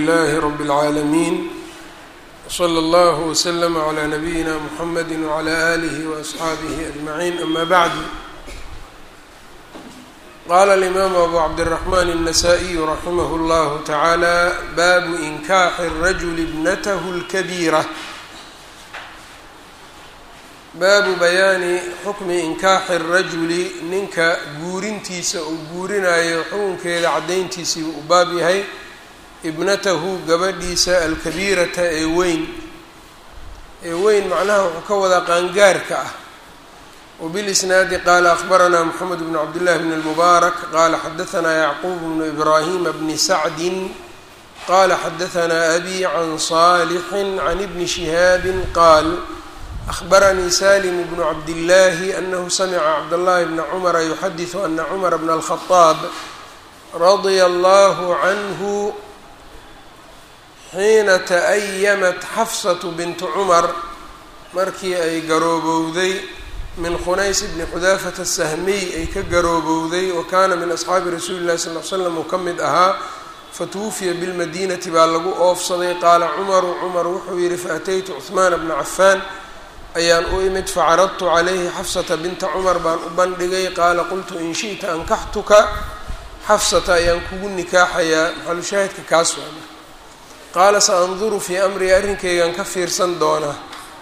لله رب العالمين وصلى الله وسلم على نبينا محمد وعلى آله وأصحابه أجمعين أما بعد قال الإمام أبو عبد الرحمن النسائي رحمه الله تعالى باب إنكاح الرجل ابنته الكبيرة baabu bayaani xukmi inkaaxi rajuli ninka guurintiisa uu guurinayo xukunkeeda caddayntiisii uu baab yahay ibnatahu gabadhiisa alkabiirata ee weyn ee weyn macnaha wuxuu ka wadaa qaangaarka ah wbilisnaadi qaala akhbaranaa moxamed bn cabdillahi bn اlmubaarak qaala xadaanaa yacquub bnu ibraahima bni sacdin qala xadaanaa abi can saalixin can ibni shihaabi qaal أخبرني سالم بن عبد الله أنه سمع عبد الله بن عمر يحدث أن عمر بن الخطاب رضي الله عنه حين تأيمت xفصة بنت cمر markii ay garoobowday min khunays بن xudاaفة السhmiي ay ka garoobowday وkana min أصxaabi rasuuli الlahi صلl ل sلم uu ka mid ahaa fatwufiya bالmadinati baa lagu oofsaday qaala cmaru cmar wuxuu yihi faأtaytu cثmaan بna cafan ayaan u imid facaradtu calayhi xafsata binta cumar baan u bandhigay qaala qultu in shi'ta ankaxtuka xafsata ayaan kugu nikaaxayaa maxalushaahidka kaas waana qaala sa anduru fii amrii arrinkaygan ka fiirsan doonaa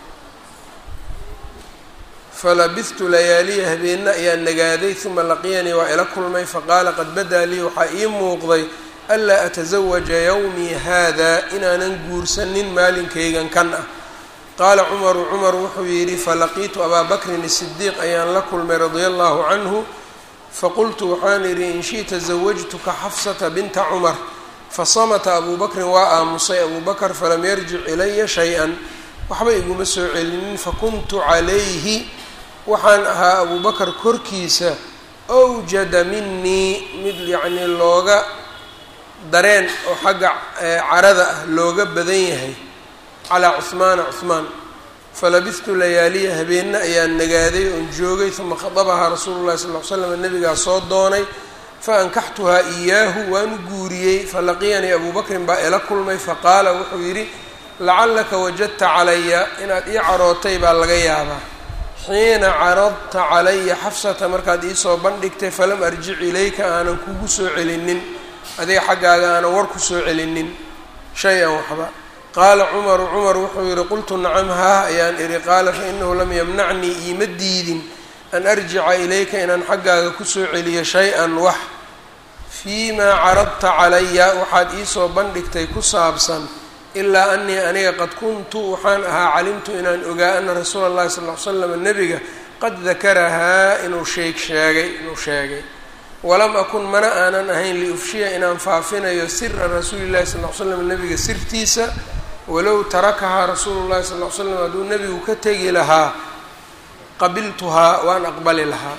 falabihtu layaaliya habeenna ayaan nagaaday uma laqiyanii waa ila kulmay faqaala qad badaa lii waxaa ii muuqday anlaa atasawaja yowmii haada inaanan guursanin maalinkaygan kan ah qaala cumaru cumar wuxuu yidhi falaqiitu abaa bakrin الsidiiq ayaan la kulmay radia allahu canhu faqultu waxaan idhi in shiئta zawajtuka xafsata binta cumar fasamata abuu bakrin waa aamusay abuu bakr falam yarjic ilaya shay-an waxba iguma soo celinin fakuntu calayhi waxaan ahaa abuu bakr korkiisa awjada minii mid yacnii looga dareen oo xagga carada ah looga badan yahay calaa cuhmaana cuhmaan falabihtu layaaliya habeenna ayaan nagaaday oon joogay uma khadabahaa rasuulu llahi sal ll slam nabigaa soo doonay faankaxtuhaa iyaahu waanu guuriyey falaqiyanii abuu bakrin baa ila kulmay faqaala wuxuu yidhi lacallaka wajadta calaya inaad ii carootay baa laga yaabaa xiina caradta calaya xafsata markaad iisoo bandhigtay falam arjic ilayka aanan kugu soo celinin adiga xaggaaga aanan war ku soo celinin shay-an waxba qaala cumaru cumar wuxuu yihi qultu nacam haah ayaan idhi qaala fainahu lam yamnacnii iima diidin an arjica ilayka inaan xaggaaga kusoo celiyo shay-an wax fii maa caradta calaya waxaad iisoo bandhigtay ku saabsan ilaa anii aniga qad kuntu waxaan ahaa calimtu inaan ogaa ana rasuula اllahi sal ll ly slam nebiga qad dakarahaa inuu sheeg sheegay inuu sheegay walam akun mana aanan ahayn liufshiya inaan faafinayo sira rasuuli llahi sal ll slam nebiga sirtiisa walow tarakahaa rasuulu llahi sal l slam hadduu nebigu ka tegi lahaa qabiltuhaa waan aqbali lahaa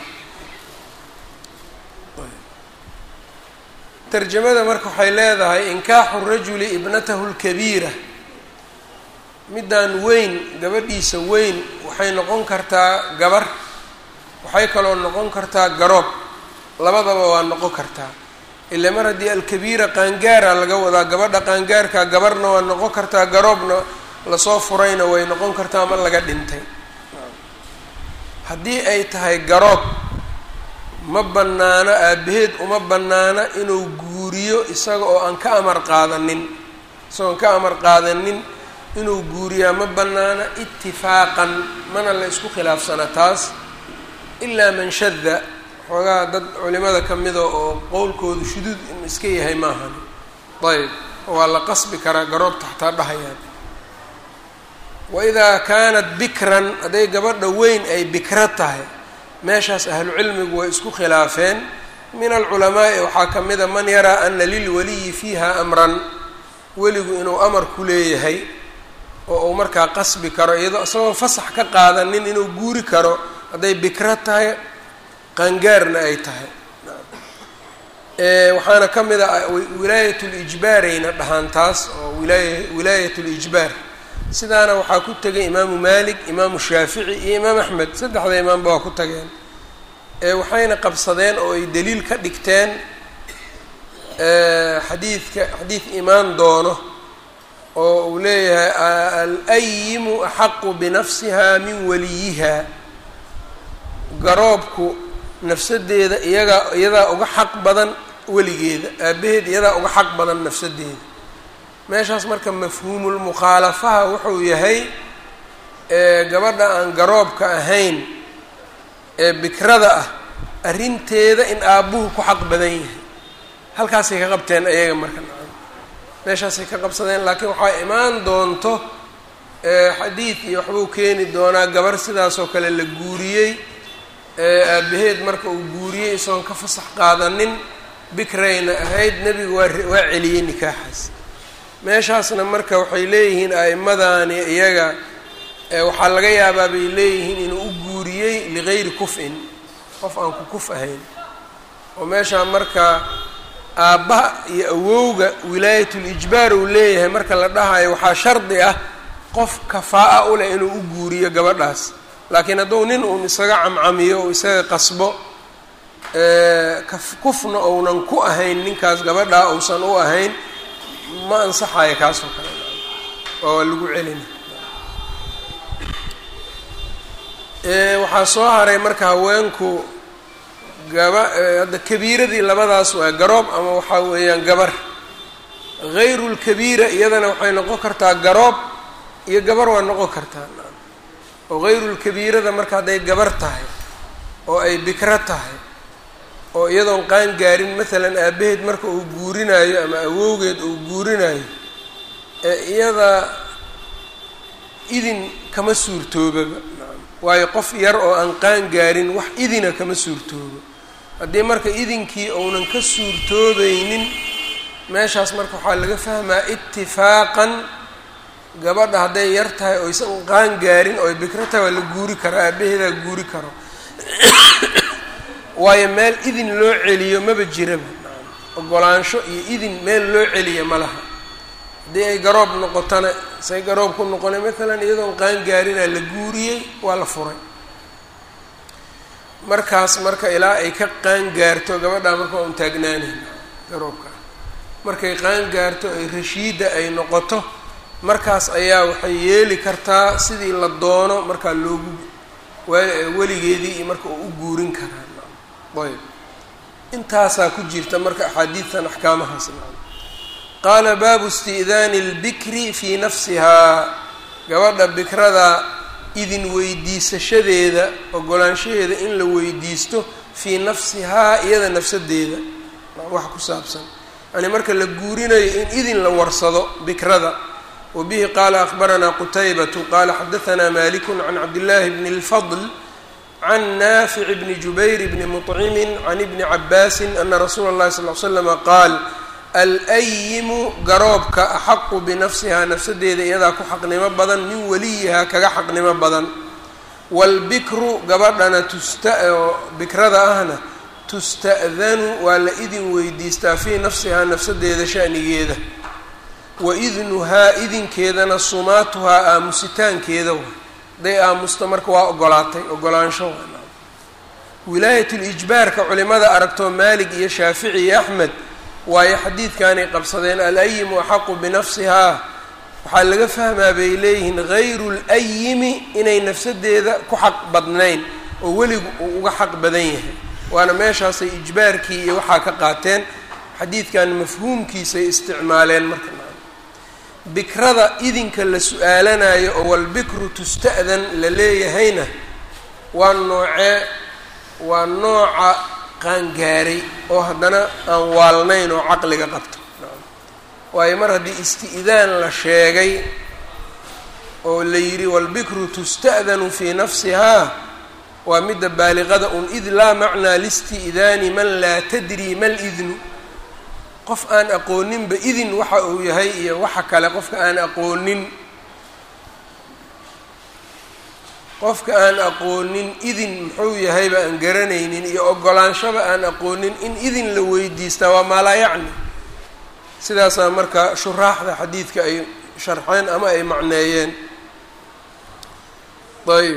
tarjamada marka waxay leedahay inkaaxu rajuli ibnatahu lkabiira middan weyn gabadhiisa weyn waxay noqon kartaa gabar waxay kaloo noqon kartaa garoob labadaba waa noqon kartaa ile mar haddii alkabiira qaangaara laga wadaa gabadha qaangaarka gabarna waa noqon kartaa garoobna lasoo furayna way noqon kartaa ma laga dhintay haddii ay tahay garoob ma bannaano aabaheed uma bannaana inuu guuriyo isaga oo aan ka amar qaadanin isagoon ka amar qaadanin inuu guuriyaa ma bannaana itifaaqan mana la isku khilaafsana taas ilaa man shada xoogaha dad culimada ka mida oo qowlkoodu shuduud in iska yahay maahan ayb waa la qasbi karaa garoobta xataa dhahayaan waidaa kaanat bikran hadday gabadha weyn ay bikra tahay meeshaas ahlucilmigu way isku khilaafeen min alculamaa'i waxaa ka mida man yaraa ana lilwaliyi fiiha amran weligu inuu amar ku leeyahay oo uu markaa qasbi karo iyadoo isagoon fasax ka qaadanin inuu guuri karo hadday bikra tahay qaangaarna ay tahay waxaana ka mid a wilaayat lijbaarayna dhahaan taas oo wilaaya wilaayat lijbaar sidaana waxaa ku tegay imaamu malik imaamu shaafici iyo imaam axmed saddexda imaamba waa ku tageen waxayna qabsadeen oo ay daliil ka dhigteen xadiidka xadiid imaan doono oo uu leeyahay alayimu axaqu binafsiha min waliyiha garoobku nafsadeeda iyagaa iyadaa uga xaq badan weligeeda aabaheed iyadaa uga xaq badan nafsadeeda meeshaas marka mafhuumulmukhaalafaha wuxuu yahay gabadha aan garoobka ahayn ee bikrada ah arrinteeda in aabbuhu ku xaq badan yahay halkaasay ka qabteen ayaga marka nacam meeshaasay ka qabsadeen laakiin waxaa imaan doonto xadiid iyo waxbuu keeni doonaa gabar sidaasoo kale la guuriyey aabaheed marka uu guuriyey isagoon ka fasax qaadanin bikrayna ahayd nebigu waa waa celiyey nikaaxaas meeshaasna marka waxay leeyihiin a'imadaani iyaga waxaa laga yaabaa bay leeyihiin inuu u guuriyey ligayri kuf-in qof aan ku kuf ahayn oo meeshaa marka aabbaha iyo awowga wilaayatul-ijbaar uu leeyahay marka la dhahayo waxaa shardi ah qof kafaa-a u leh inuu u guuriyo gabadhaas laakiin hadduu nin uun isaga camcamiyo oo isaga qasbo kufna ounan ku ahayn ninkaas gabadhaa uusan u ahayn ma ansaxayo kaasoo kale oo lagu celina waxaa soo haray marka haweenku gaba hadda kabiiradii labadaas waa garoob ama waxaa weeyaan gabar hayru lkabiira iyadana waxay noqon kartaa garoob iyo gabar waa noqon kartaa oo hayru lkabiirada marka hadday gabar tahay oo ay bikro tahay oo iyadoon qaan gaarin maalan aabaheed marka uu guurinayo ama awowgeed uu guurinayo ee iyada idin kama suurtoobaba waayo qof yar oo aan qaan gaarin wax idina kama suurtoobo haddii marka idinkii uunan ka suurtoobaynin meeshaas marka waxaa laga fahmaa itifaaqan gabadha hadday yar tahay oo ysan qaan gaarin oo bikro tahay waa la guuri karo aabaheedaa guuri karo waayo meel idin loo celiyo maba jiraba ogolaansho iyo idin meel loo celiya ma laha haddii ay garoob noqotona say garoob ku noqonay maalan iyadoon qaan gaarinaa la guuriyey waa la furay markaas marka ilaa ay ka qaan gaarto gabadhaa marka waa un taagnaanayn garoobka markay qaan gaarto ay rashiida ay noqoto markaas ayaa waxay yeeli kartaa sidii la doono markaa loogu weligeedii iyo marka uu u guurin karaa ayb intaasaa ku jirta marka axaadiidtan axkaamahaas qaala baabu isti'daani اlbikri fii nafsihaa gabadha bikrada idin weydiisashadeeda ogolaanshaheeda in la weydiisto fii nafsihaa iyada nafsadeeda wax ku saabsan yani marka la guurinayo in idin la warsado bikrada wa bihi qaala akbaranaa qutaybatu qaala xadahanaa maliku can cabdillaahi bni اlfadl can naafic bni jubayr bni muطcimin can ibni cabaasin ana rasuula اllahi sal l slama qaal alayimu garoobka axaqu binafsihaa nafsadeeda iyadaa ku xaqnimo badan min waliyihaa kaga xaqnimo badan waalbikru gabadhana tusta oo bikrada ahna tusta'danu waa la idin weydiistaa fii nafsihaa nafsadeeda shanigeeda wa idnuhaa idinkeedana sumaatuhaa aamusitaankeeda wa hadday aamusta marka waa ogolaatay ogolaansho wilaayatulijbaarka culimada aragtoo maalig iyo shaafici iyo axmed waayo xadiidkanay qabsadeen alayimu axaqu binafsihaa waxaa laga fahmaa bay leeyihiin hayru layimi inay nafsadeeda ku xaq badnayn oo weligu uu uga xaq badan yahay waana meeshaasay ijbaarkii iyo waxaa ka qaateen xadiidkan mafhuumkiisay isticmaaleen marka bikrada idinka la su-aalanayo oo walbikru tusta'dan la leeyahayna waa noocee waa nooca qaangaaray oo haddana aan waalnayn oo caqliga qabto waayo mar haddii isti'daan la sheegay oo la yidhi walbikru tusta'danu fii nafsihaa waa midda baaliqada un id laa macnaa listi'daani man laa tadri ma lidnu qof aan aqooninba idin waxa uu yahay iyo waxa kale qofka aan aqoonin qofka aan aqoonin idin muxuu yahayba aan garanaynin iyo ogolaanshaba aan aqoonin in idin la weydiistaa waa maalaa yacni sidaasaa marka shuraaxda xadiidka ay sharxeen ama ay macneeyeen ayb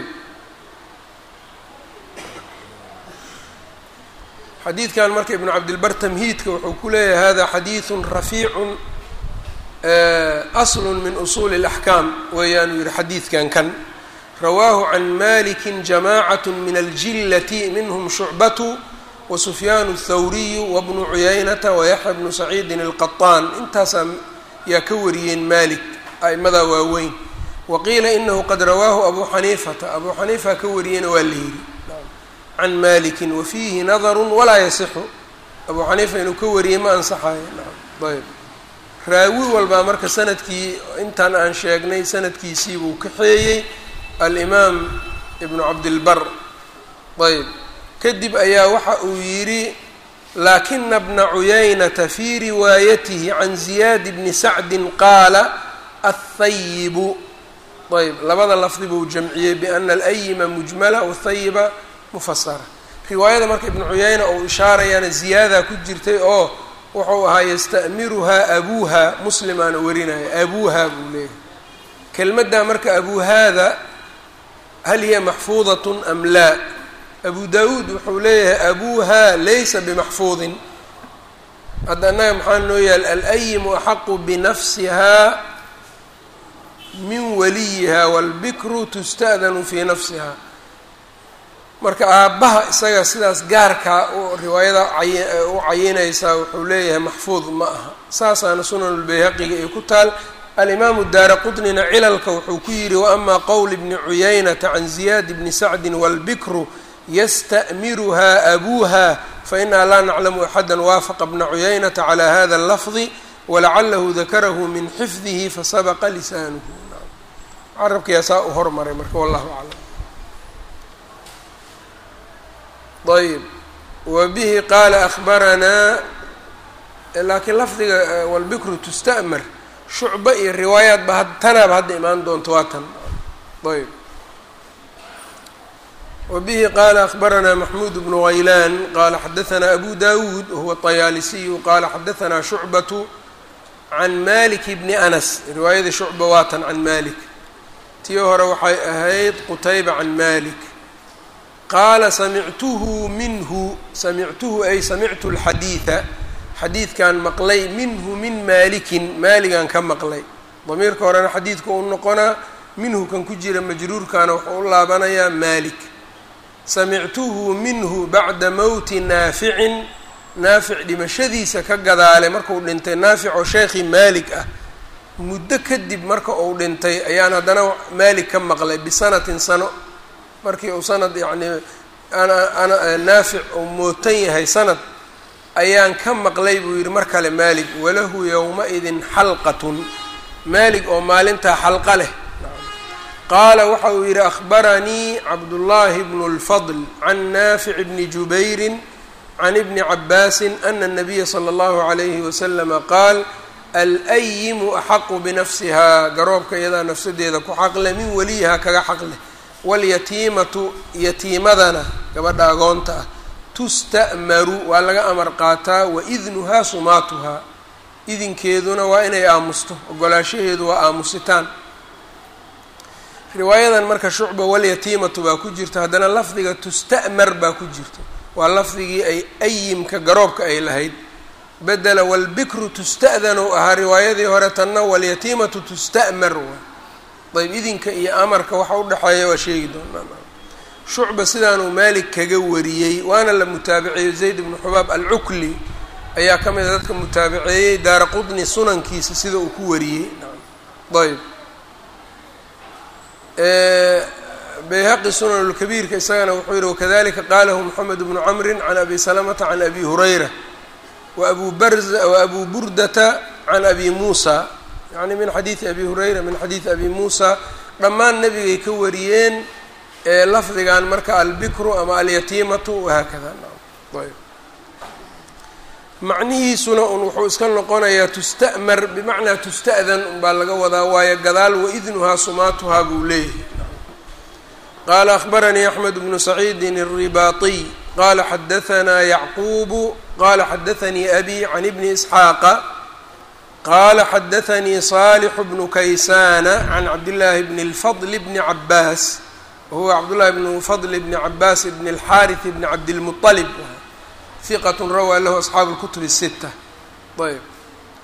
xadiidkan marka ibnu cabdilbar tamhiidka wuxuu ku leeyahay hada xadiidun rafiicun aslun min usuuli اlaxkaam weeyaanuu yihi xadiidkan kan rawaahu can maliki jamacat min aljillati minhm shucbatu wasufyaan الthawriyu wabnu cuyaynata wayaxya bnu saciidin اlqaطaan intaasaa yaa ka wariyeen malik a'imadaa waaweyn waqiila inahu qad rawaahu abu xaniifata abu xaniifa ka wariyeyna waa la yidhi can maliki wafiihi nadaru walaa yasixu abu xaniifa inuu ka wariyey ma ansaxayo ayb raawi walbaa marka sanadkii intaan aan sheegnay sanadkiisii buu kaxeeyey alimaam ibnu cabdilbar ayb kadib ayaa waxa uu yidhi laakina bna cuyaynata fii riwaayatihi can ziyaad bni sacdin qaala athayibu ayb labada lafdi buu jamciyey biana alayima mujmala wathayiba mufasara riwaayada marka ibnu cuyayna uu ishaarayaana ziyaada ku jirtay oo wuxuu ahaa yasta'miruhaa abuuha muslimaana warinaya abuuha buu leeyahay kelmaddaa marka abuuhaada hal hiya maxfuudatun am laa abu daawuud wuxuu leeyahay abuuha laysa bimaxfuudin hadda annaga maxaa noo yaal alayimu axaqu binafsihaa min waliyiha wاlbikru tusta'danu fii nafsiha marka aabbaha isaga sidaas gaarkaa riwaayada u cayinaysaa wuxuu leeyahay maxfuud ma aha saasaana sunanulbayhaqiga ay ku taal alimaamu daara qutnina cilalka wuxuu ku yidhi waama qowl bni cuyaynata can ziyaad bni sacdin wاlbikru yasta'miruha abuuha fainaa laa naclamu axada waafaqa bna cuyaynata calى hada اlafdi walacalahu dakarahu min xifdihi fasabaqa lisaanuhu carabkiyaa saa u hormaray marka wallahu aclam ayb wabihi qaala ahbaranaa laakiin lafdiga walbikru tusta'mar shucba iyo riwaayaat ba tanaaba hadda imaan doonto waa tan ayb wabihi qaala ahbaranaa maxmuud bnu haylaan qaala xadaanaa abu dawuud wahuwa طayaalisiyu qaala xadaanaa shucbatu can malik bni anas riwaayadii shucba waa tan can malik tii hore waxay ahayd qutayba can malik qaala samictuhu minhu samictuhu ay samictu lxadiida xadiidkan maqlay minhu min maalikin maaligan ka maqlay damiirka horena xadiidka uu noqonaa minhu kan ku jira majruurkaana wuxuu u laabanayaa maalik samictuhu minhu bacda mowti naaficin naafic dhimashadiisa ka gadaale markuu dhintay naafic oo sheekhii maalik ah muddo kadib marka uu dhintay ayaan haddana maalik ka maqlay bisanatin sano markii uu sanad yacnii ana naafic uu mootan yahay sanad ayaan ka maqlay buu yidhi mar kale maalig walahu yowma-idin xalqatun maalig oo maalintaa xalqa leh qaala waxa uu yidhi akhbaranii cabdullaahi bnu اlfadl can naafic bni jubayrin can ibni cabaasin ana الnabiya slى اllahu عalayhi waslama qaal alayimu axaqu binafsihaa garoobka iyadaa nafsadeeda ku xaqleh min weliyihaa kaga xaqleh walyatiimatu yatiimadana gabadha agoonta ah tusta'maru waa laga amar qaataa waidnuhaa sumaatuhaa idinkeeduna waa inay aamusto ogolaashaheedu waa aamusitaan riwaayadan marka shucba walyatiimatu baa ku jirta haddana lafdiga tusta'mar baa ku jirta waa lafdigii ay ayimka garoobka ay lahayd bedela walbikru tusta'dan ou ahaa riwaayadii hore tanna walyatiimatu tusta'mar waa ayb idinka iyo amarka waxa udhexeeya waa sheegi doonaa shucba sidaanuu maalik kaga wariyey waana la mutaabiceeyo zayd bnu xubaab alcukli ayaa ka mida dadka mutaabiceeyey daara qudni sunankiisa sida uu ku wariyey ayb bayhaqi sunanulkabiirka isagana wuxuu yihi wakadalika qaalahu moxamed bnu camrin can abi salamata can abi hurayra wabu barza waabuu burdata can abi muusa yani min xadiidi abi hurayra min xadiidi abi muusa dhammaan nebigay ka wariyeen lafdigan marka albikru ama alyatiimatu wahaakada ayb macnihiisuna un wuxuu iska noqonayaa tusta'mar bimacnaa tusta'dan unbaa laga wadaa waayo gadaal waidnuhaa sumaatuhaa buu leeyahay qaala akhbaranii axmed bnu saciidin الribaatiy qala xadahanaa yacquubu qala xadaanii abi can ibni isxaaqa qala xadaanii صaalixu bnu kaysaana can cabdillaahi bni اlfadl bni cabaas wahuwa cabdullahi bnu fadl bni cabaas bni اlxaariث bni cabdilmuطalib hiqat rawaa lahu asxaabu اlkutub الsita ayb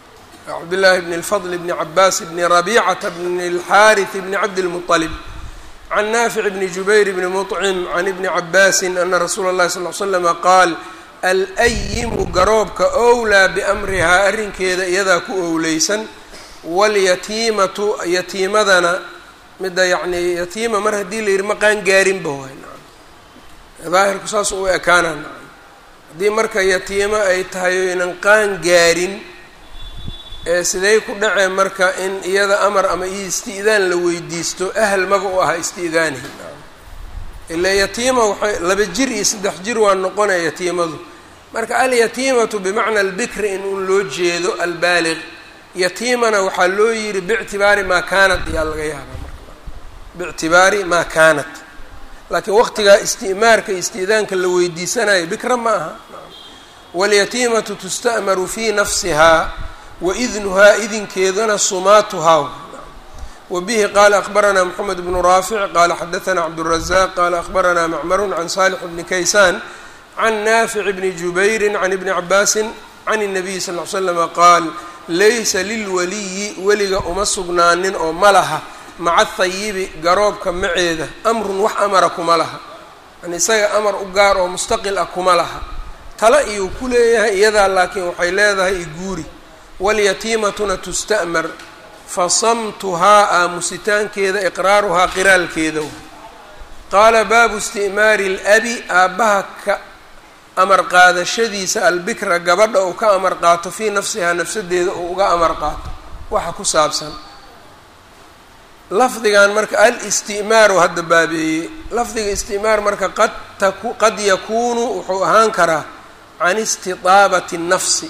cabdillaahi bni اlfadl bni cabaas bni rabicata bni اlxaariث bni cabdilmuطalib can naafic bni jubayr bni muطcim can ibni cabaasin ana rasuula اllahi sal l slama qaal alayimu garoobka owlaa biamrihaa arrinkeeda iyadaa ku owleysan walyatiimatu yatiimadana midda yacnii yatiima mar haddii la yidhi ma qaan gaarinba waay nacam daahirku saas u ekaana nacam haddii marka yatiimo ay tahay oynan qaan gaarin ee sidey ku dhacee marka in iyada amar ama iyo isti'daan la weydiisto ahal maba u aha isti'daanihi nacam ilaa yatiima waxay laba jir iyo saddex jir waa noqonaya yatiimadu marka alyatiimatu bimacna albikri in un loo jeedo albaaliq yatiimana waxaa loo yidhi biictibaari maa kaanat ayaa laga yaabaa marka biictibaari maa kaanat laakiin waqtigaa isti'maarka isti'daanka la weydiisanayo bikra ma aha walyatiimatu tusta'maru fii nafsihaa wa idnuhaa idinkeedana sumaatuhaa wa bihi qaala akbaranaa moxamed bnu raafic qaala xadaanaa cabdurazaq qaala akbaranaa macmarun can saalix bni kaysaan can naafic bni jubayri can ibni cabaasin can الnabiyi sal ly slama qaal laysa lilwaliyi weliga uma sugnaanin oo ma laha maca hayibi garoobka maceeda amrun wax amara kuma laha yani isaga amar u gaar oo mustaqil ah kuma laha tala iyuu ku leeyahay iyadaa laakiin waxay leedahay iguuri walyatiimatuna tusta'mar fasamtuhaa aamusitaankeeda iqraaruhaa qiraalkeeda qaala baabu isti'maari اlabi aabbaha ka amar qaadashadiisa albikra gabadha uu ka amar qaato fii nafsihaa nafsadeeda uu uga amar qaato waxa ku saabsan lafdigan marka al-isti'maaru hadda baabeeyey lafdiga isti'maar marka qad taku qad yakuunu wuxuu ahaan karaa can istitaabati الnafsi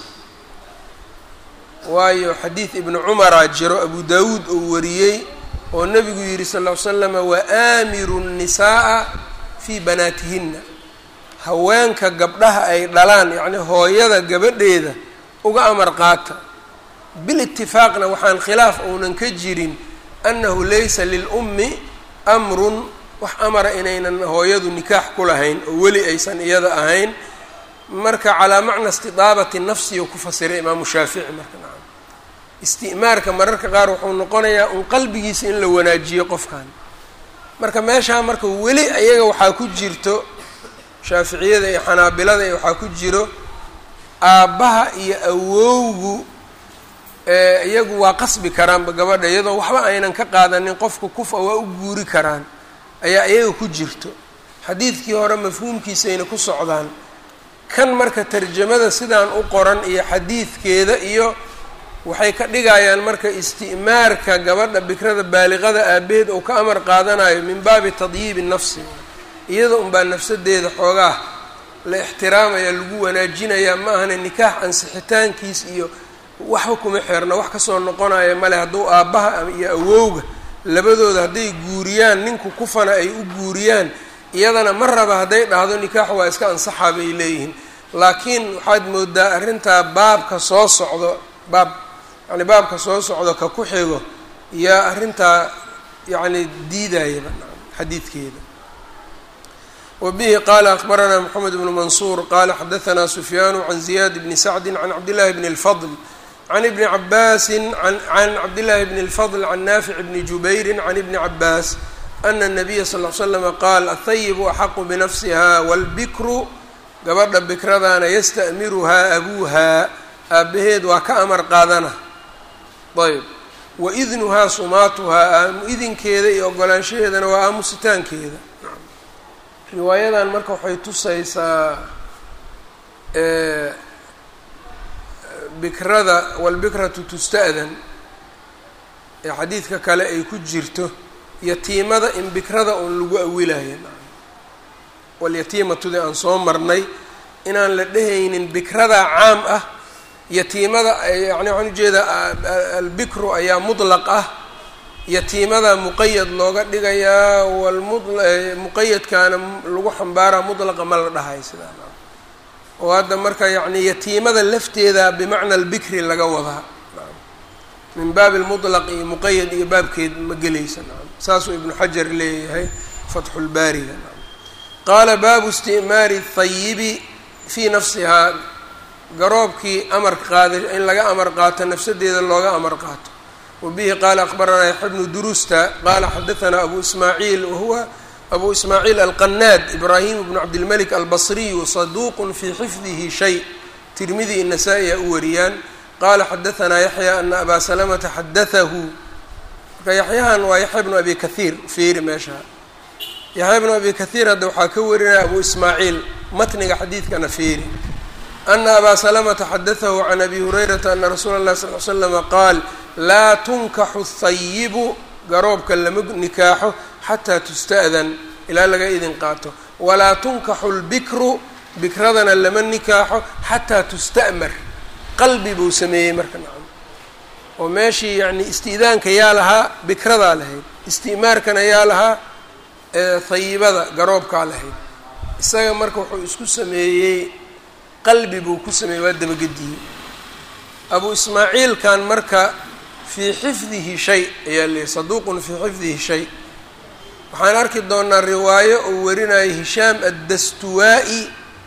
waayo xadiid ibnu cumaraa jiro abu dawuud uu wariyey oo nebigu yihi sal ll ly slama waaamiru الnisaءa fii banaatihinna haweenka gabdhaha ay dhalaan yacni hooyada gabadheeda uga amar qaata bilitifaaqna waxaan khilaaf uunan ka jirin annahu laysa lilummi amrun wax amara inaynan hooyadu nikaax ku lahayn oo weli aysan iyada ahayn marka calaa macna istidaabati nafsiyo ku fasiray imaamu shaafici marka nacam isti'maarka mararka qaar wuxuu noqonayaa un qalbigiisa in la wanaajiyo qofkan marka meeshaa marka weli ayaga waxaa ku jirto shaaficiyada iyo xanaabilada iyo waxaa ku jiro aabbaha iyo awowgu iyagu waa qasbi karaanba gabadha iyadoo waxba aynan ka qaadanin qofka kufa waa u guuri karaan ayaa iyaga ku jirto xadiidkii hore mafhuumkiisayna ku socdaan kan marka tarjamada sidaan u qoran iyo xadiidkeeda iyo waxay ka dhigayaan marka isti'maarka gabadha bikrada baaliqada aabaheed oo ka amar qaadanayo min baabi tadyiibi nafsi iyada unbaa nafsadeeda xoogaa la ixtiraamaya lagu wanaajinayaa ma ahana nikaax ansixitaankiis iyo waxba kuma xeerna wax kasoo noqonaya male hadduu aabbaha iyo awowga labadooda hadday guuriyaan ninku kufana ay u guuriyaan iyadana ma raba hadday dhahdo nikaax waa iska ansaxaa bay leeyihiin laakiin waxaad moodaa arrintaa baabka soo socdo baab yani baabka soo socdo ka ku xigo yaa arrintaa yacni diidayaba xadiidkeeda wbihi qala akbaranaa mxamed bnu mansuur qala xadaanaa sufyaanu can ziyad bni sacdi can cabdillahi bni اlfadl can ibni cabaasi can cabdillahi bni اlfadl can naafic bni jubayri can ibni cabaas ana الnabiya sal l slama qaal ahayibu axaqu binafsiha wاlbikru gabadha bikradana yasta'miruhaa abuuha aabaheed waa ka amar qaadana ayb waidnuhaa sumaatuhaa idinkeeda iyo ogolaanshaheedana waa aamusitaankeeda riwaayadan marka waxay tusaysaa bikrada walbikratu tusta'dan ee xadiidka kale ay ku jirto yatiimada in bikrada uun lagu awilayo walyatiimatudi aan soo marnay inaan la dhehaynin bikradaa caam ah yatiimada yani waxaan ujeedaa albikru ayaa mutlaq ah yatiimada muqayad looga dhigayaa walmuqayadkaana lagu xambaaraa mutlaqa ma la dhahay sidaa oo hadda marka yacni yatiimada lafteeda bimacna albikri laga wadaa min baabi lmutlaq iyo muqayad iyo baabkeed ma gelaysa saasuu ibnu xajar leeyahay fatxulbaariga qaala baabu isti'maari thayibi fii nafsihaa garoobkii amar qaada in laga amar qaato nafsadeeda looga amar qaato wabihi qaala akbaranaa yaxya bnu durusta qaala xadaanaa abu ismaaciil wahuwa abu ismaaciil alqanaad ibraahim bnu cabdilmalik albasriyu saduuqun fii xifdihi shay tirmidi inasaa-i a u wariyaan qaala xadaanaa yaxya ana abaa salamata xadaahu marka yaxyahan waa yaxya bnu abi kahiir fiiri meesha yaxya bnu abi kahiir hadda waxaa ka warinaya abu ismaaciil matniga xadiidkana fiiri ana abaa salamata xadaahu can abi hurayrata ana rasuula اllahi sal l slama qaal laa tunkaxu hayibu garoobka lama nikaaxo xataa tusta'dan ilaa laga idin qaato walaa tunkaxu lbikru bikradana lama nikaaxo xataa tusta'mar qalbi buu sameeyey marka nacam oo meeshii yacni isti'daanka yaa lahaa bikradaa lahayd isti'maarkana yaa lahaa hayibada garoobkaa lahayd isaga marka wuxuu isku sameeyey qalbi buu ku sameeyey waa dabagediyey abu ismaaciilkan marka fii xifdihi shay ayaa leeyahy saduuqun fii xifdihi shay waxaan arki doonaa riwaayo uu warinayo hishaam addastuwaa-i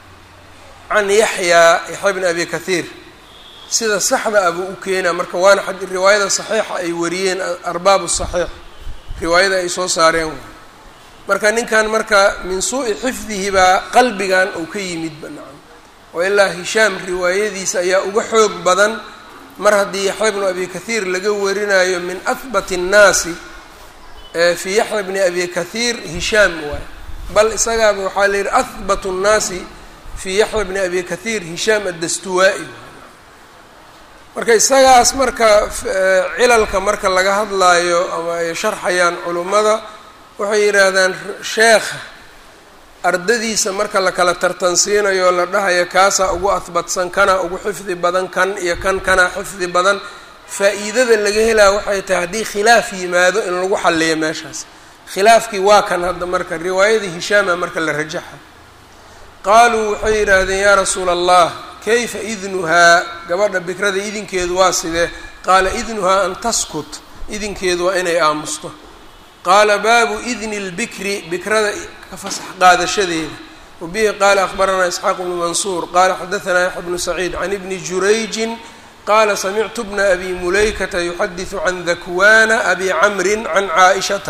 can yaxyaa yaxya bni abi kahiir sida saxda abuu u keenaa marka waana riwaayada saxiixa ay wariyeen arbaabu saxiix riwaayada ay soo saareen marka ninkan marka min suu'i xifdihi baa qalbigan uu ka yimid banacam oo ilaa hishaam riwaayadiisa ayaa uga xoog badan mar haddii yaxya bnu abi kahiir laga warinayo min ahbati الnaasi fii yaxya bni abi kahiir hishaam waay bal isagaaba waxaa la yidhi ahbat الnaasi fii yaxya bni abi kahiir hishaam addastuwaa-i marka isagaas marka cilalka marka laga hadlaayo ama ay sharxayaan culummada waxay yidhaahdaan sheekha ardadiisa marka la kala tartansiinayo la dhahayo kaasaa ugu ahbatsan kana ugu xifdi badan kan iyo kan kana xifdi badan faa-iidada laga helaa waxay tahay haddii khilaaf yimaado in lagu xalliyo meeshaas khilaafkii waa kan hadda marka riwaayadii hishaama marka la rajaxa qaaluu waxay yidhaahdeen yaa rasuula allah kayfa idnuhaa gabadha bikrada idinkeedu waa sidee qaala idnuhaa an taskut idinkeedu waa inay aamusto qaala baabu idni lbikri bikrada ka fasax qaadashadeeda wabihi qaala akhbaranaa isxaaq bnu mansuur qaala xadaanaa yaxya bnu saciid can ibni jurayjin qaala samictu bna abi mulaykata yuxadisu can dakwana abi camrin can caaishata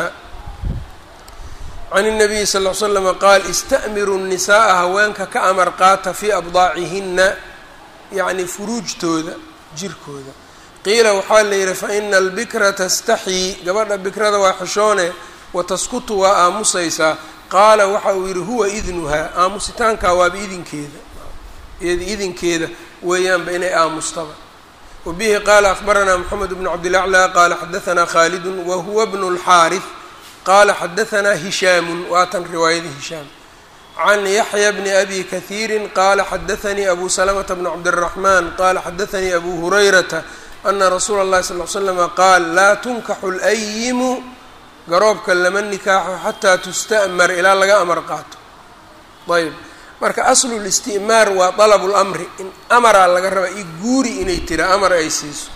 can الnabiyi sal ll l slama qaal ista'miru الnisaءa haweenka ka amar qaata fii abdaacihina yacni furuujtooda jirkooda qiila waxaa la yidhi faina albikra tastaxii gabadha bikrada waa xishoone wataskutu waa aamusaysaa qaala waxa uu yidhi huwa idnuhaa aamusitaankaa waaba idinkeeda iyada idinkeeda weeyaanba inay aamustaba wabihi qaala akhbaranaa moxamed bnu cabdilaclى qaala xadaanaa khaalidun wahuwa bnu اlxaariث qala xadaanaa hishaamu waatan riwaayada hishaam can yaxya bni abi kahiiri qaala xadaanii abu salamata bn cabdالraxman qala xadaanii abu hurayrata ana rasuula اllahi sal l slama qaal laa tunkaxu layimu garoobka lama nikaaxo xataa tusta'mar ilaa laga amar qaato ayb marka aslu listi'maar waa dalabu lamri in amaraa laga rabaa i guuri inay tira amar ay siiso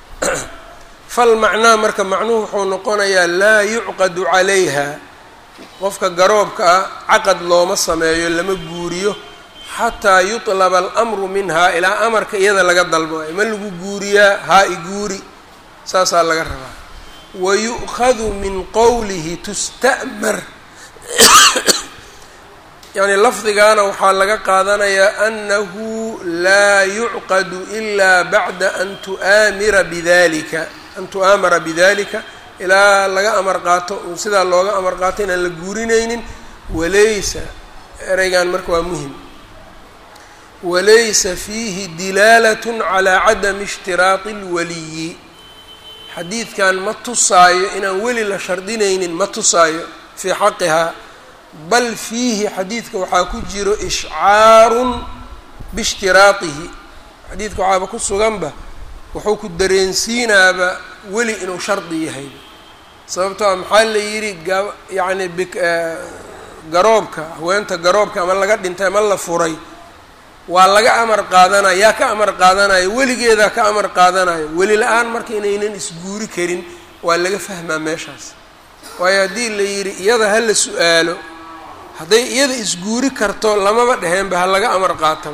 fal macnaa marka macnuhu wuxuu noqonayaa laa yucqadu calayha qofka garoobka ah caqad looma sameeyo lama guuriyo xataa yutlaba alamru minhaa ilaa amarka iyada laga dalbo ma lagu guuriyaa haa i guuri saasaa laga rabaa wa yu'khadu min qowlihi tusta'mar yacni lafdigaana waxaa laga qaadanayaa annahu laa yucqadu ilaa bacda an tu'aamira bidalika an tu'aamara bidalika ilaa laga amar qaato sidaa looga amar qaato inaan la guurinaynin walaysa ereygan marka waa muhim walaysa fiihi dilaalat calaa cadami ishtiraati اlwaliyi xadiidkan ma tusaayo inaan weli la shardinaynin ma tusaayo fii xaqihaa bal fiihi xadiidka waxaa ku jiro ishcaarun biishtiraatihi xadiidka waxaaba ku suganba wuxuu ku dareensiinaaba weli inuu shardi yahay sababtoo a maxaa la yidhi ga yacni bi garoobka haweenta garoobka ama laga dhintay ama la furay waa laga amar qaadanaya yaa ka amar qaadanayo weligeedaa ka amar qaadanayo weli la-aan marka inaynan isguuri karin waa laga fahmaa meeshaas waayo haddii la yidhi iyada ha la su-aalo hadday iyada isguuri karto lamaba dheheenba ha laga amar qaataba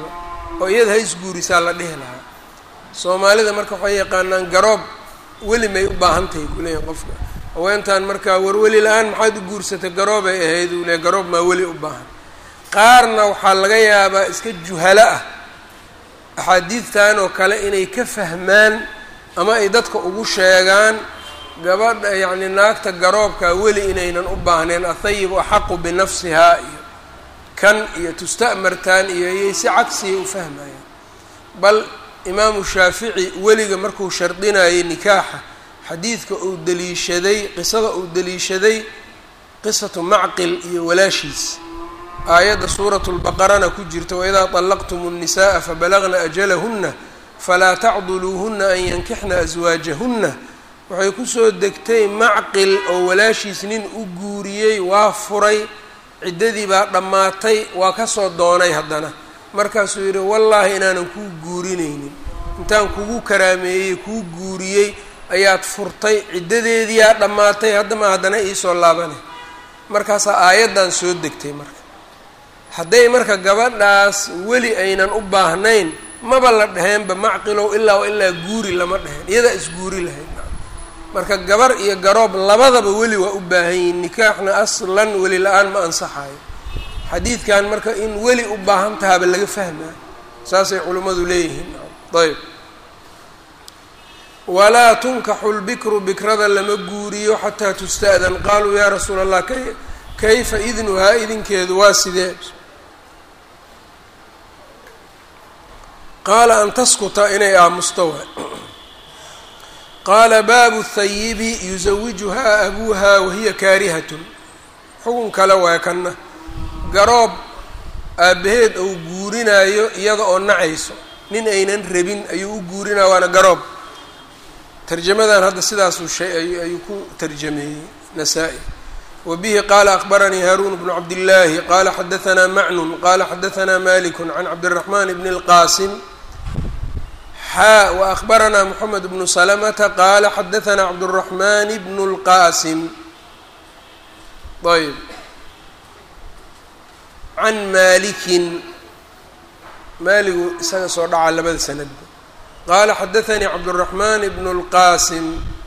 oo iyada ha isguurisaa la dhihi lahaa soomaalida marka waxay yaqaanaan garoob weli may u baahan tahay kuleeyahin qofka haweentan markaa warweli la-aan maxaad u guursatay garoobay ahayd uu leey garoob maa weli u baahan qaarna waxaa laga yaabaa iska juhalo ah axaadiidtan oo kale inay ka fahmaan ama ay dadka ugu sheegaan gabadha yacni naagta garoobkaa weli inaynan u baahneen athayibu axaqu binafsihaa iyo kan iyo tusta'martaan iyo iyay si cagsiya u fahmayaan bal imaamu shaafici weliga markuu shardinayay nikaaxa xadiidka uu daliishaday qisada uu daliishaday qisatu macqil iyo walaashiis aayadda suuratu lbaqarana ku jirta waidaa طallaqtum الnisaءa fabalagna ajalahuna falaa tacduluuhuna an yankixna aswaajahuna waxay kusoo degtay macqil oo walaashiis nin u guuriyey waa furay ciddadii baa dhammaatay waa kasoo doonay haddana markaasuu yidhi wallaahi inaanan kuu guurinaynin intaan kugu karaameeyey kuu guuriyey ayaad furtay ciddadeediyaa dhammaatay haddama haddana iisoo laabanay markaasaa aayaddan soo degtay marka hadday marka gabadhaas weli aynan u baahnayn maba la dhaheenba macqilow ilaa ilaa guuri lama dheheen iyadaa isguuri lahayd marka gabar iyo garoob labadaba weli waa u baahan yihiin nikaaxna aslan weli la-aan ma ansaxayo xadiidkan marka in weli u baahan tahaaba laga fahmaa saasay culimmadu leeyihiin ayb walaa tunkaxu lbikru bikrada lama guuriyo xataa tusta'dan qaaluu yaa rasuula allah kayfa idnuhaa idinkeedu waa sidee qaala an taskuta inay aamusto waay qaala baabu thayibi yusawijuhaa abuuha wahiya kaarihatun xukun kale waay kanna garoob aabbaheed ou guurinaayo iyada oo nacayso nin aynan rabin ayuu u guurinaya waana garoob tarjamadan hadda sidaasuu shay ayuu ku tarjameeyey nasaa-i wa bihi qaala akbaranii haaruun bnu cabdillaahi qaala xadahanaa macnun qaala xadahanaa maliku can cabdiraxmaan bni اlqaasim xaa wa akbaranaa moxamed bnu salamata qaala xadahanaa cabduraxmaan bnu اlqaasim ayb can malikin maaligu isaga soo dhaca labada sanadba qaala xadaanii cabdالraxman bn اlqasim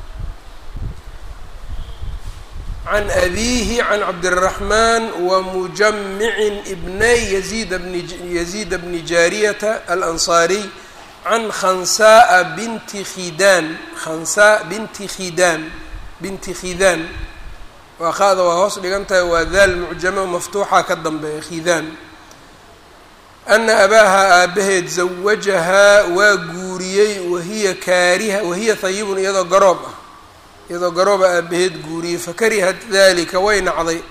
can abiihi can cabdالraxman wamujamicin bnay yazid bni yaziid bni jaariyata alanصaariy can khansaءa binti khidaan khansaa binti khidaan binti khidaan waa qaada waa hoos dhigan tahay waa daal mucjamo maftuuxa ka dambeeya khidaan ana abaaha aabbaheed zawajahaa waa guuriyey wahiya kaariha wahiya hayibun iyadoo garoob ah iyadoo garooba aabbaheed guuriyey fakarihat dalika way nacday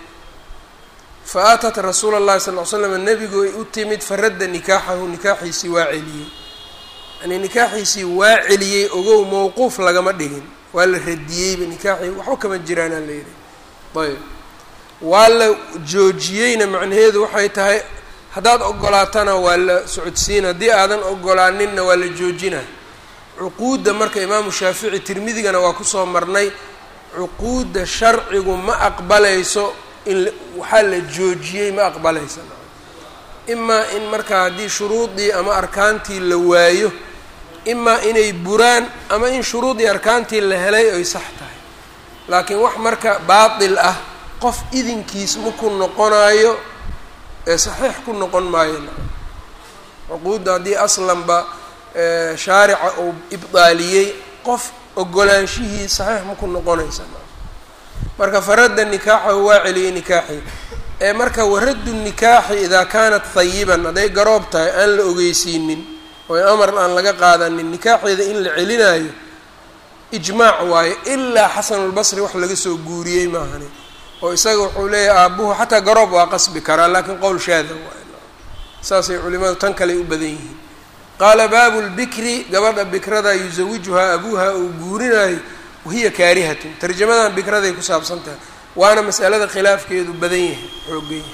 fa aatat rasuula اllahi sal l slam nebigu ay u timid faradda nikaaxahu nikaaxiisii waa celiyey yani nikaaxiisii waa celiyey ogow mowquuf lagama dhigin waa la radiyeyba nikaaxii waxba kama jiraanaa la yidhi ayb waa la joojiyeyna macnaheedu waxay tahay haddaad ogolaatana waa la socodsiina haddii aadan ogolaaninna waa la joojina cuquudda marka imaamu shaafici tirmidigana waa kusoo marnay cuquudda sharcigu ma aqbalayso in waxaa la joojiyey ma aqbalaysa imaa in marka haddii shuruudii ama arkaantii la waayo imaa inay buraan ama in shuruudii arkaantii la helay ay sax tahay laakiin wax marka baatil ah qof idinkiis maku noqonayo ee saxiix ku noqon maayo cuquudda haddii aslanba shaarica uu ibdaaliyey qof ogolaanshihii saxiix maku noqonaysa marka faradda nikaaxahu waa celiyey nikaaxii ee marka waraddu nikaaxi idaa kaanat hayiban hadday garoob tahay aan la ogeysiinin oo amar aan laga qaadanin nikaaxeeda in la celinaayo ijmaac waayo ilaa xasanulbasri wax laga soo guuriyey maahani oo isaga wuxuu leeyahay aabbuhu xataa garoob waa qasbi karaa laakiin qowl shaada waay saasay culimadu tan kale u badan yihiin qaala baabu lbikri gabadha bikrada yusawijuhaa abuuha uu guurinayo wahiya kaarihatun tarjamadan bikraday ku saabsan tahay waana masalada khilaafkeedu badan yahay xoogan yahay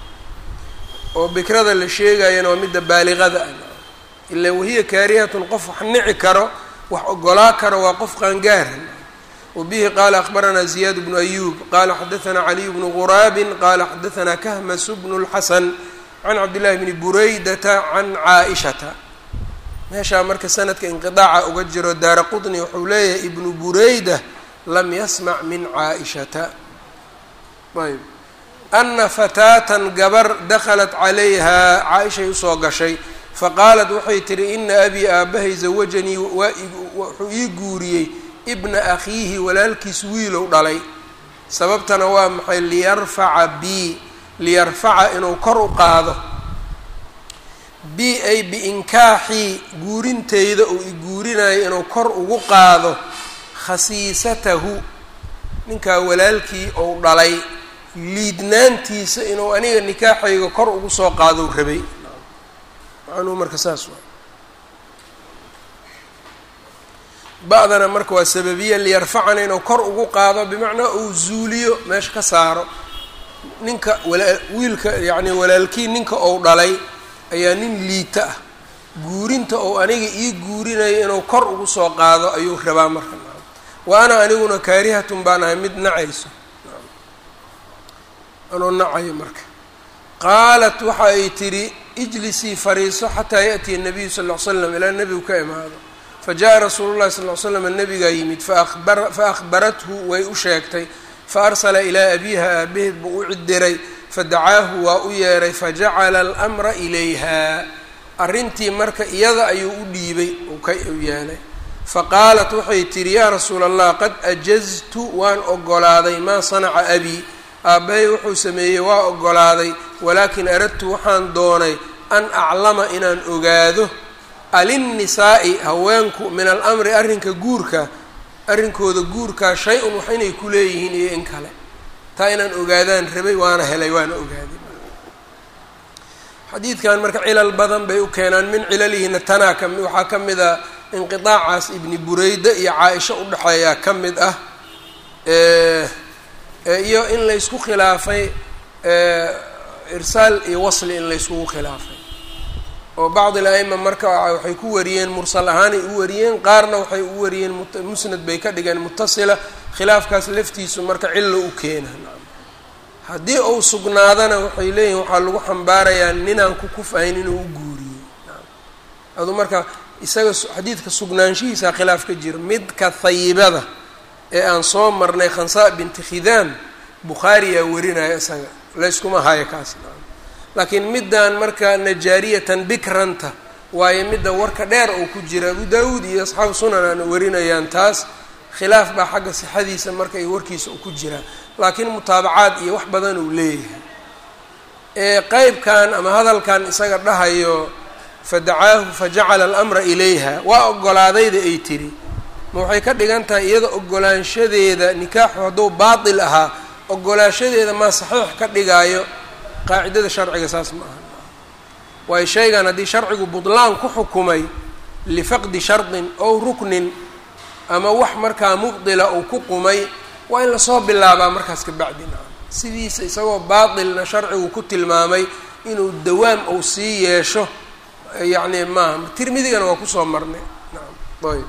oo bikrada la sheegayana waa midda baaliqada ah ila wahiya kaarihatun qof wax nici karo wax ogolaa karo waa qof qaangaara wabihi qaala akbaranaa ziyaad bnu ayuub qaala xadaanaa caliy bnu quraabin qaala xadaanaa kahmasu bnu lxasan can cabdillahi bni buraydata can caa-ishata meeshaa marka sanadka inqidaaca uga jiro daara qutni wuxuu leeyahay ibnu bureyda lam yasmac min caa-ishata ayb ana fataatan gabar dakhalat calayhaa caa-ishay usoo gashay faqaalat waxay tihi ina abii aabbahay zawajanii waa wuxuu ii guuriyey ibna akhiihi walaalkiis wiilow dhalay sababtana waa maxay liyarfaca bi liyarfaca inuu kor u qaado bi ay biinkaaxii guurinteyda uu i guurinayo inuu kor ugu qaado khasiisatahu ninkaa walaalkii ou dhalay liidnaantiisa inuu aniga nikaaxayga kor ugu soo qaadou rabay macnuhu marka saas waa ba-dana marka waa sababiya liyarfacana inuu kor ugu qaado bimacnaa uu zuuliyo meesha ka saaro ninka wala wiilka yacni walaalkii ninka ou dhalay ayaa nin liita ah guurinta ou aniga ii guurinayo inuu kor ugu soo qaado ayuu rabaa marka wa ana aniguna kaarihatun baan ahay mid nacayso anuu nacayo marka qaalat waxa ay tidhi ijlisii fariiso xataa yaأtiya الnabiyu sal ll ly slam ilaa nebigu ka imaado fajaءa rasuulu llahi sal ly slam nebigaa yimid faahbarathu way u sheegtay faarsala ilaa abiiha aabaheed buu u cidiray fadacaahu waa u yeeray fajacala almra ilayha arrintii marka iyada ayuu u dhiibay ka u yeelay faqaalat waxay tidhi yaa rasuula allah qad ajaztu waan ogolaaday maa sanaca abii aabbahay wuxuu sameeyey waa ogolaaday walaakin aradtu waxaan doonay an aclama inaan ogaado alinnisaa'i haweenku min alamri arrinka guurka arrinkooda guurkaa shay-un wax inay ku leeyihiin iyo in kale taa inaan ogaadaan rabay waana helay waana ogaaday xadiidkan marka cilal badan bay u keenaan min cilalihina tanaa ka waxaa ka mid a inqiaacaas ibni bureyda iyo caa-isho udhexeeyaa ka mid ah iyo in laysku khilaafay irsaal iyo wasli in layskugu khilaafay oo bacd al-a'ima marka waxay ku wariyeen mursal ahaanay u wariyeen qaarna waxay u wariyeen musnad bay ka dhigeen mutasila khilaafkaas laftiisu marka cillo u keena haddii uu sugnaadana waxay leeyihin waxaa lagu xambaarayaa ninaan ku kufahayn inuu u guuriyo adu marka isaga xadiidka sugnaanshihiisaa khilaaf ka jira midka hayibada ee aan soo marnay khansaa binti khidaam bukhaariyaa warinaya isaga layskuma hayo kaas laakiin middan marka najaariyatan bikranta waayo midda warka dheer oo ku jira abu daawuud iyo asxaabu sunan aan warinayaan taas khilaaf baa xagga sixadiisa marka iyo warkiisa u ku jiraa laakiin mutaabacaad iyo wax badan uu leeyahay ee qeybkan ama hadalkan isaga dhahayo fadacaahu fajacala alamra ilayha waa ogolaadayda ay tiri ma waxay ka dhigan tahay iyada ogolaanshadeeda nikaaxu hadduu baatil ahaa ogolaanshadeeda maa saxiix ka dhigaayo qaacidada sharciga saas ma aha waayo shaygan haddii sharcigu budlaan ku xukumay lifaqdi shardin ow ruknin ama wax markaa mubdila uu ku qumay waa in lasoo bilaabaa markaas ka bacdi nacam sidiisa isagoo baatilna sharcigu ku tilmaamay inuu dawaam uu sii yeesho yacni maaha tirmidigana waa kusoo marnay nacam ayb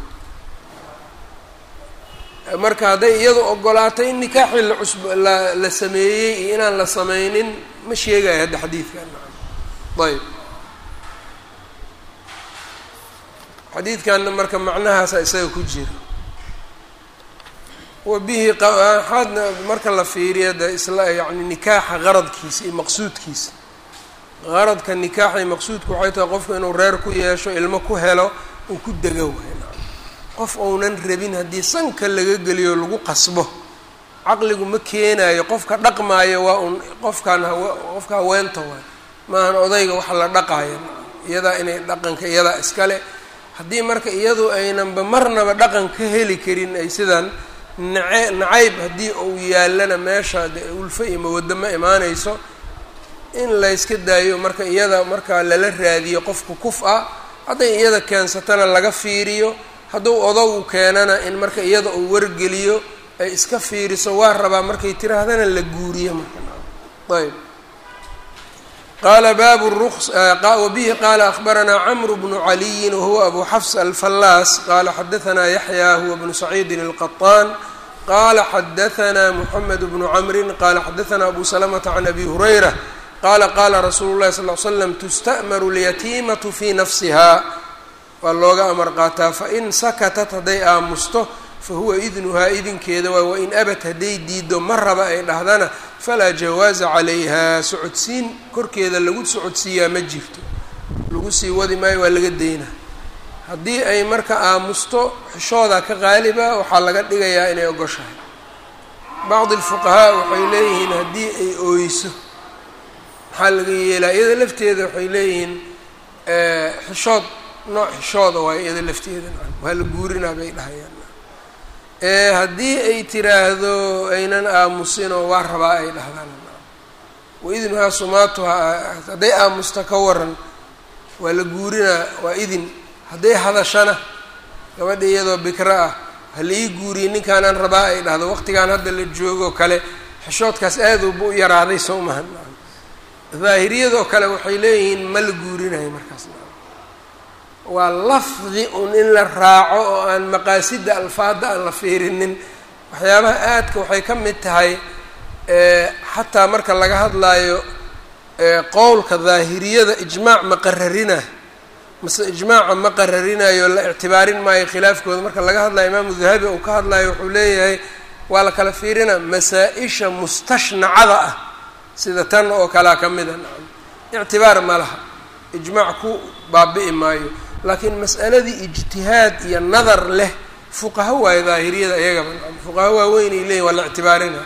marka hadday iyadu ogolaatay in nikaaxii la cusb la la sameeyey iyo inaan la sameynin ma sheegayo hadda xadiidkan nacam ayb xadiidkanna marka macnahaasa isaga ku jira wa bihi waxaadna marka la fiiriya de isla yacni nikaaxa qaradkiisa iyo maqsuudkiisa qaradka nikaaxa iyo maqsuudka waxay tahay qofku inuu reer ku yeesho ilmo ku helo uu ku dego waay qof ounan rabin haddii sanka laga geliyo lagu qasbo caqligu ma keenayo qofka dhaqmaayo waa un qofkan hawe qofka haweenta waay maahan odayga waxa la dhaqaayo iyadaa inay dhaqanka iyadaa iskale haddii marka iyadu aynanba marnaba dhaqan ka heli karin ay sidan nace nacayb haddii uu yaalana meesha de ulfo iyo mawaddo ma imaanayso in layska daayo marka iyada markaa lala raadiyo qofka kuf ah hadday iyada keensatana laga fiiriyo hadduu odogu keenana in marka iyada uu wargeliyo ay iska fiiriso waa rabaa markay tiraahdana la guuriyo marka ayb qaala baabu ruks wabihi qaala akhbaranaa camru bnu caliyin wahuwa abu xafs alfallaas qaala xadahanaa yaxya huwa bnu saciidin alqaطaan qaala xadahanaa moxamed bnu camrin qaala xadahanaa abu salamata can abi hurayra qaala qaala rasuulu llahi sal l slam tusta'maru lyatiimatu fii nafsihaa waa looga amar qaataa fain sakatat hadday aamusto fahuwa idnuhaa idinkeeda waay wain abat hadday diido ma raba ay dhahdana falaa jawaaza calayhaa socodsiin korkeeda lagu socodsiiyaa ma jirto lagu sii wadi maayo waa laga daynaa haddii ay marka aamusto xishooda ka qaaliba waxaa laga dhigayaa inay ogoshahay bacdi alfuqahaa waxay leeyihiin haddii ay ooyso maxaa laga yeelaa iyada lafteeda waxay leeyihiin xishood nooc xishooda waay iyada lafteeda waa la guurinaa bay dhahayaan haddii ay tiraahdo aynan aamusinoo waa rabaa ay dhahdaan waidnuhaa sumaatuha hadday aamusta ka waran waa la guurinaa waa idin hadday hadashana gabadha iyadoo bikra ah hala ii guuriye ninkaanaan rabaa ay dhahdo waqtigaan hadda la joogo kale xishoodkaas aad uba u yaraaday soo mahan daahiriyadoo kale waxay leeyihiin ma la guurinayo markaas waa lafdi un in la raaco oo aan maqaasida alfaada aan la fiirinin waxyaabaha aadka waxay ka mid tahay xataa marka laga hadlaayo qowlka daahiriyada ijmaac ma qararina mase ijmaaca ma qararinayo la ictibaarin maayo khilaafkooda marka laga hadlayo imaamu dahabi uu ka hadlayo wuxuu leeyahay waa la kala fiirina masaa-isha mustashnacada ah sida tan oo kalea ka mida nacam ictibaar ma laha ijmaac ku baabi'i maayo laakiin mas'aladii ijtihaad iyo nadar leh fuqaho waayo daahiriyada iyagaba nacam fuqaho waaweynay leeyihin waa la ictibaarina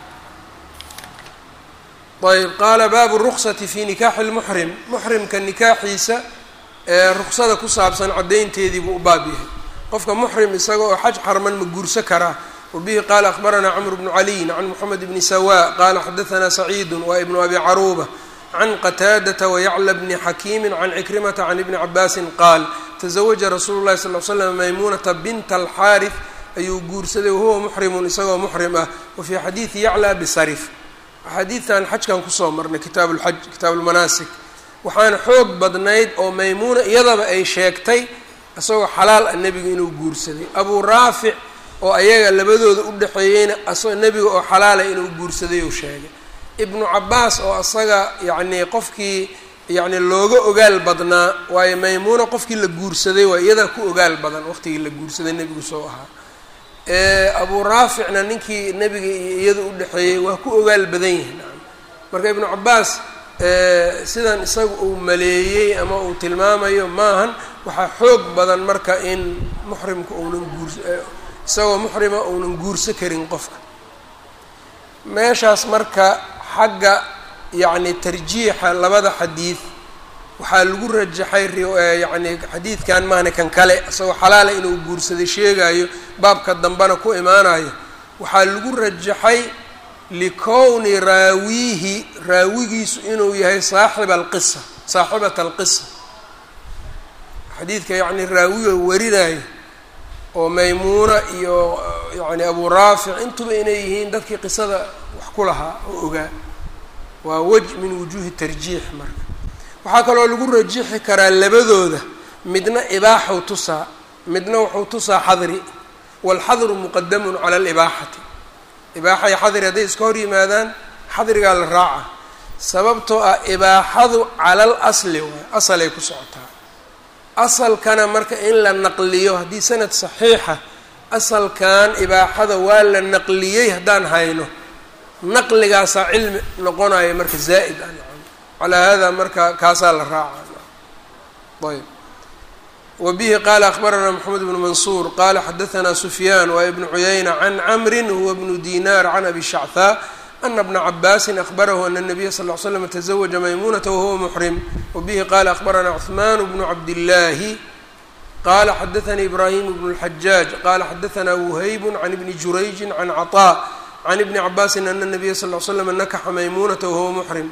ayb qaala baabu ruksati fi nikaaxi lmuxrim muxrimka nikaaxiisa ee ruksada ku saabsan caddaynteedii buu u baab yahay qofka muxrim isaga oo xaj xarman ma guursa karaa wabihi qaala akhbaranaa camr bnu caliyin can moxamed bni sawa qaala xadaanaa saciidu waa ibnu abi caruuba can qataadata wayacla bni xakiimi can cikrimata can ibni cabaasin qaal tazawaja rasuulu llahi sal l slam maymuunata binta alxaarif ayuu guursaday wahuwa muxrimun isagoo muxrim ah wa fii xadiidi yacla bisarif axaadiidtan xajkan kusoo marnay kitaabu lxaj kitaabu lmanaasik waxaana xoog badnayd oo maymuuna iyadaba ay sheegtay isagoo xalaal ah nebiga inuu guursaday abuu raafic oo ayaga labadooda u dhexeeyeyna asagoo nebiga oo xalaala inuu guursaday uu sheegay ibnu cabaas oo asaga yacnii qofkii yacni looga ogaal badnaa waayo maymuuna qofkii la guursaday waa iyadaa ku ogaal badan waqtigii la guursaday nebigu soo ahaa abuu raaficna ninkii nebiga iyo iyada u dhexeeyey waa ku ogaal badan yahay nacam marka ibnu cabaas sidan isaga uu maleeyey ama uu tilmaamayo maahan waxaa xoog badan marka in muxrimka uunan guurs isagoo muxrima uunan guurso karin qofka meeshaas marka xagga yacni tarjiixa labada xadiid waxaa lagu rajaxay yacni xadiidkan maahna kan kale isagoo xalaala inuu guursaday sheegayo baabka dambena ku imaanayo waxaa lagu rajaxay likowni raawiihi raawigiisu inuu yahay saaxiba alqisa saaxibata alqisa xadiidka yacni raawiga warinayo oo maymuuna iyo yacni abuu raafic intuba inay yihiin dadkii qisada wax ku lahaa oo ogaa waa wej min wujuuhi tarjiix marka waxaa kaloo lagu rajixi karaa labadooda midna ibaaxu tusaa midna wuxuu tusaa xadri waalxadru muqadamun cala alibaaxati ibaaxa iyo xadri hadday iska hor yimaadaan xadrigaa la raaca sababtoo ah ibaaxadu cala al asli waay asalay ku socotaa asalkana marka in la naqliyo haddii sanad saxiixa asalkan ibaaxada waa la naqliyey haddaan hayno naqligaasaa cilmi noqonayo marka zaa'id ah calaa hada marka kaasaa la raaca ayb wa bihi qaala akhbaranaa moxamed bnu mansuur qaala xadaanaa sufyaan waa ibnu cuyayna can camrin huwa bnu dinaar can abi shachaa ana bna cabaasin akhbarahu ana nabiya sal l slam tazawaja maymunata wahuwa muxrim wabihi qaala akhbaranaa cuثmaan bnu cabdillaahi qala xadaanii ibraahim bnu اlxajaaj qala xadaanaa wuhayb can ibni jurayji can caطaa can ibni cabaasin ana nabiya sal l slam nakaxa maymunata wahuwa muxrim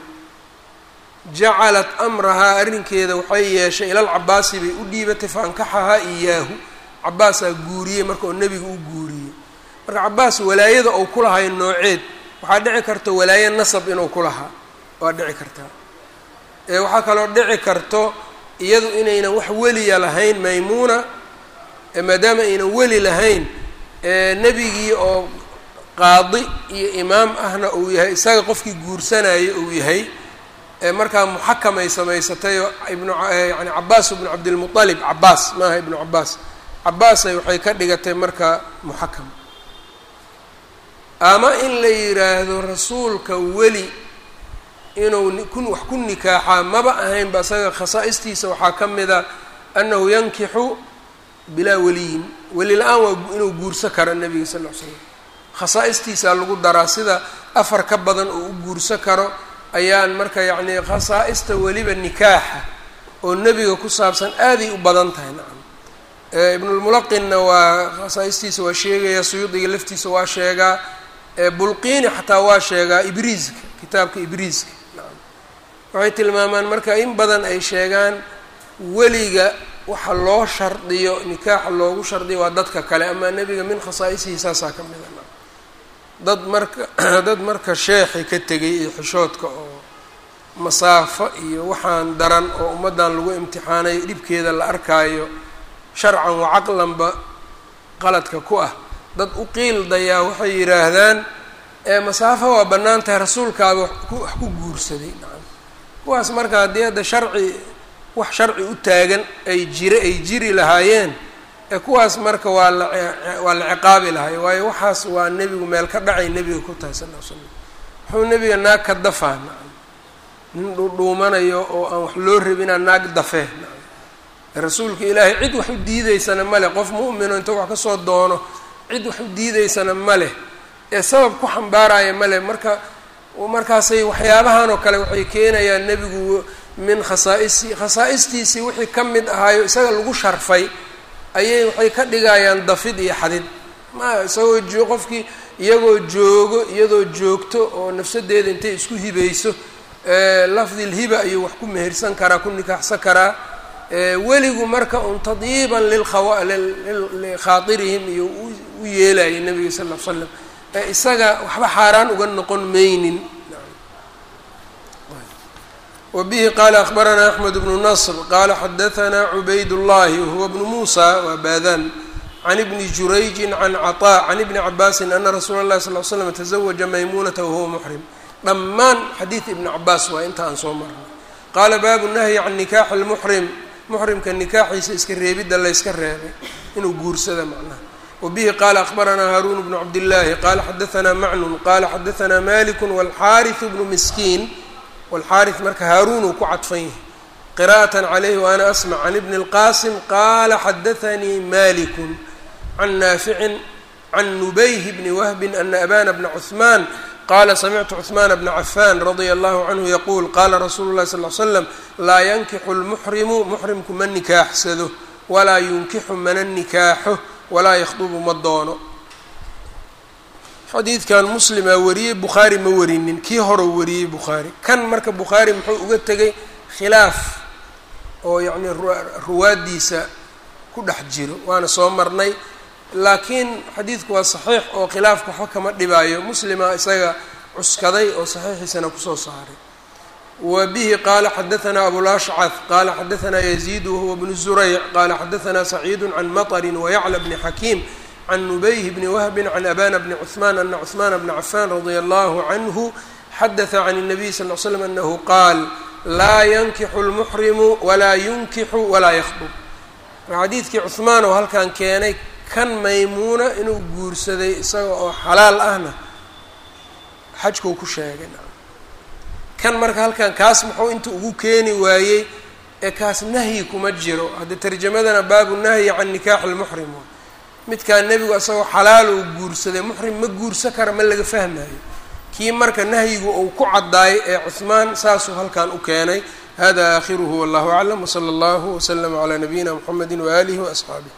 jacalat amrahaa arrinkeeda waxay yeeshay ilal cabaasi bay u dhiibatay faankaxahaa iyaahu cabaasaa guuriyey marka oo nebiga u guuriyey marka cabaas walaayada ou ku lahay nooceed waxaa dhici karta walaaye nasab inuu ku lahaa waa dhici kartaa ee waxaa kaloo dhici karto iyadu inaynan wax weliya lahayn maymuuna maadaama aynan weli lahayn nebigii oo qaadi iyo imaam ahna uu yahay isaga qofkii guursanaya uu yahay markaa muxakam ay samaysatay oo ibnu yani cabaas ibnu cabdilmualib cabaas maaha ibnu cabaas cabaasay waxay ka dhigatay marka muxakam ama in la yidhaahdo rasuulka weli inuu ku wax ku nikaaxaa maba ahaynba isaga khasaa'istiisa waxaa ka mida annahu yankixu bilaa weliyin weli la-aan waa inuu guurso karo nebiga sal ll ly slam khasaa'istiisaa lagu daraa sida afar ka badan oo u guurso karo ayaan marka yacnii khasaa'ista weliba nikaaxa oo nebiga ku saabsan aaday u badan tahay nacam ibnulmulaqinna waa khasaa'istiisa waa sheegaya suyuudiga laftiisa waa sheegaa bulqiini xataa waa sheegaa ibriiska kitaabka ibriiska nacam waxay tilmaamaan marka in badan ay sheegaan weliga waxa loo shardiyo nikaaxa loogu shardiyo waa dadka kale amaa nebiga min khasaa'isihi saasaa ka mida nacam dad marka dad marka sheexi ka tegay iyo xishoodka oo masaafo iyo waxaan daran oo ummaddan lagu imtixaanayo dhibkeeda la arkaayo sharcan wa caqlanba qaladka ku ah dad u qiildayaa waxay yidhaahdaan ee masaafo waa bannaan tahay rasuulkaaba wax ku guursaday nacam kuwaas marka haddii hadda sharci wax sharci u taagan ay jira ay jiri lahaayeen ee kuwaas marka waa la waa la ciqaabi lahay waayo waxaas waa nebigu meel ka dhacay nebiga ku tahay sal l slam wuxuu nebiga naag ka dafaa nacam nin dhuudhuumanayo oo aan wax loo rabinaa naag dafee nacam rasuulka ilaahay cid wax u diideysana ma leh qof mu'mino inta wax kasoo doono cid wax u diideysana ma leh ee sabab ku xambaaraya ma leh marka markaasay waxyaabahan oo kale waxay keenayaan nebigu min khasaa'isi khasaa'istiisii wixii ka mid ahaayo isaga lagu sharfay ayay waxay ka dhigayaan dafid iyo xadid ma isagoo joo qofkii iyagoo joogo iyadoo joogto oo nafsadeeda intay isku hibayso lafdilhiba ayuu wax ku mehersan karaa ku nikaaxsan karaa weligu marka un tadyiiban lilkhawa likhaairihim iyo u yeelayay nabiga sal l slam ee isaga waxba xaaraan uga noqon maynin wa bihi qaala akbaranaa axmed bnu nasr qaala xadahanaa cubayd llahi wahuwa bnu muusa waa baadan can ibni jurayjin can caطaa can ibni cabaasin ana rasuula اllahi sal l slam tazawaja maymunata wahuwa muxrim dhammaan xadiid ibni cabaas waa inta aan soo marnay qaala baabu nahyi can nikaaxi lmuxrim muxrimka nikaaxiisa iska reebidda layska reebay inuu guursada macnaha wa bihi qaala akbaranaa haaruun bnu cabdillaahi qaala xadahanaa macnun qaala xadahanaa maliku walxaariثu bnu miskiin walxaariث marka haaruunuu ku cadfan yahay qira'atan calayhi waana asmac can ibni اlqaasim qaala xadaanii malikun can naaficin can nubayh bni wahbin ana abana bna cuثmaan qala samictu cuثmaan bna cafan radia allahu canhu yaquul qaala rasuulu llahi sal l slam laa yankixu lmuxrimu muxrimku ma nikaaxsado walaa yunkixu mana nikaaxo walaa yakhdubu ma doono xadiidkan muslimaa wariyey bukhaari ma warinin kii horeu wariyey bukhaari kan marka bukhaari muxuu uga tegay khilaaf oo yacni ruwaaddiisa ku dhex jiro waana soo marnay laakiin xadiidku waa saxiix oo khilaafka waxba kama dhibaayo muslima isaga cuskaday oo saxiixiisana kusoo saaray wa bihi qaala xadahanaa abulashcad qaala xadahanaa yaziid wahuwa bnu zurayc qaala xadahanaa saciidu can maطrin wayacla bni xakiim can nubayh bni wahbin can abana bni cuثmaan ana cuثmaana bna cafan radia allahu canhu xadaثa can الnabiy sal l slam anahu qaal laa yankixu lmuxrimu walaa yunkixu walaa yakhdub xadiidkii cuثmaan oo halkan keenay kan maymuuna inuu guursaday isaga oo xalaal ahna xajkuu ku sheegay kan marka halkan kaas muxuu inta ugu keeni waayey ee kaas nahyi kuma jiro hadda tarjamadana baabu nahyi can nikaaxi lmuxrim midkaa nebigu isagoo xalaal uu guursaday muxrim ma guursa kara ma laga fahmayo kii marka nahyigu uu ku caddaayay ee cuhmaan saasuu halkan u keenay hada aakhiruhu wallahu aclam wsala allahu wslama calaa nabiyina mxamedi waaalihi waasxaabih